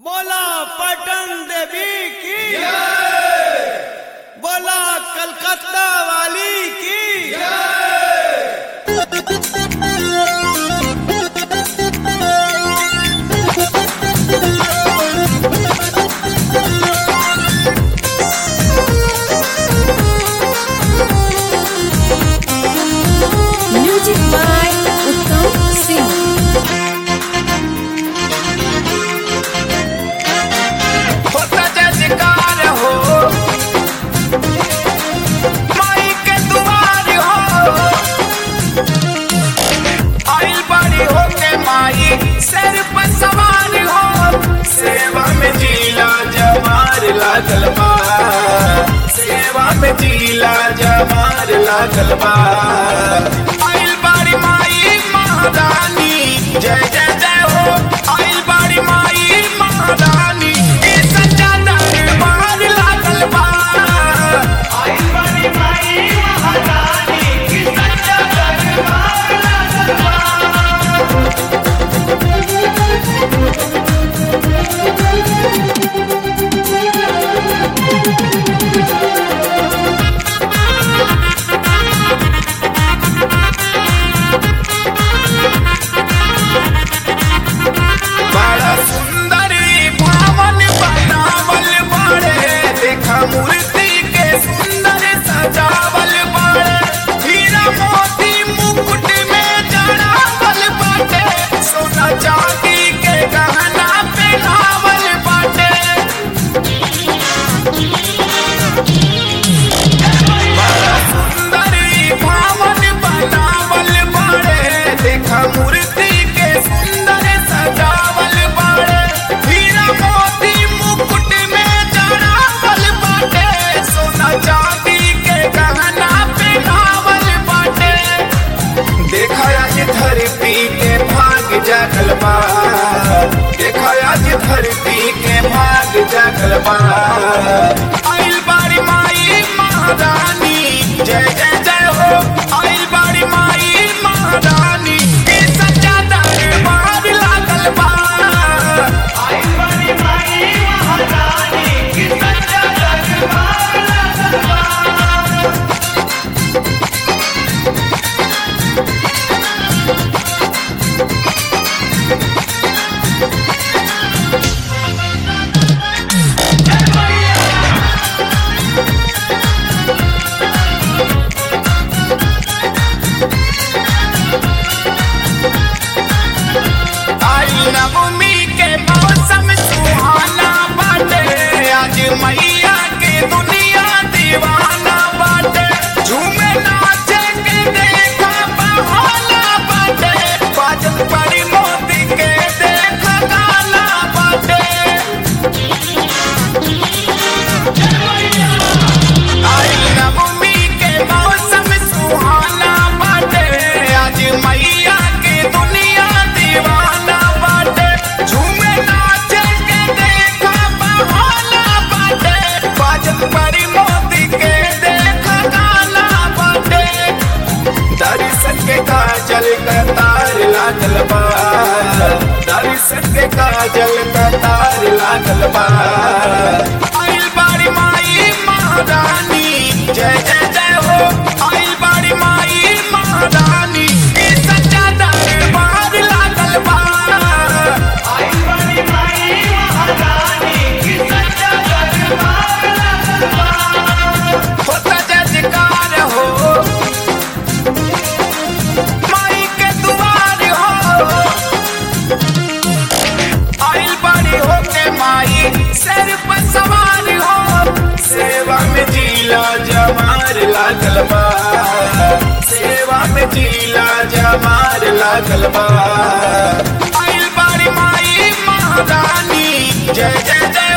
बोला पटन देवी की बोला कलकत्ता वाली की Music by Uttam Singh. होता जजकार हो माई के दुआर हो आइल बड़ी हो के माई सर पर सवार हो सेवा में जीला जमार लागल बा सेवा में जीला जमार लागल बा आइल बड़ी माई महारानी जय जय जय हो आइल बड़ी माई महारानी ई सच्चा दरबार लागल बा आइल बड़ी माई महारानी ई सच्चा दरबार लागल बा बड़ा सुंदर ई भावन बनावल बाड़े देखा मूर्ति के सुंदर सजावल बाड़े हीरा मोती मुकुट में जड़ावल बाटे सोना चांदी के गहना पहनावल बाटे बड़ा सुंदर ई भावन बनावल बाड़े देखा मूर्ति के सुंदर सजावल बाड़े हीरा मोती मुकुट में जड़ावल बाटे सोना चांदी के गहना पहनावल बाटे देखा आज धरती के भाग जागल बा देखा आज धरती के भाग जागल बा आइल बारी माई महारानी जय जय जय हो आइल बारी माई महारानी ई सच्चा दरबार लागल बा आइल बारी माई महारानी ई सच्चा दरबार लागल बा आई नवमी के मौसम सुहाना बाटे आज मैया के दुनिया दीवाना बाटे झूमे नाचे के देखा बहाना बाटे बाजत पड़ी मोती के देखा गाना बाटे आई नवमी के मौसम सुहाना बाटे आज मैया के दुनिया दीवाना बाटे झूमे नाचे के देखा बहाना बाटे बाजत पड़ी मोती के देखा गाना बाटे दर्शन के काजल कतार लागल बा दर्शन के काजल कतार लागल बा आइल बारी माई महारानी जय जय जय हो आइल बारी माई महारानी ई सच्चा दरबार लागल बा आइल बारी माई महारानी ई सच्चा दरबार लागल बा होता जजकार हो माई के दुआर हो आइल बड़ी हो के माई सर पर सवार हो सेवा में जीला जमार लागल बा सेवा में जीला जमार लागल बा आइल बड़ी माई महारानी जय जय जय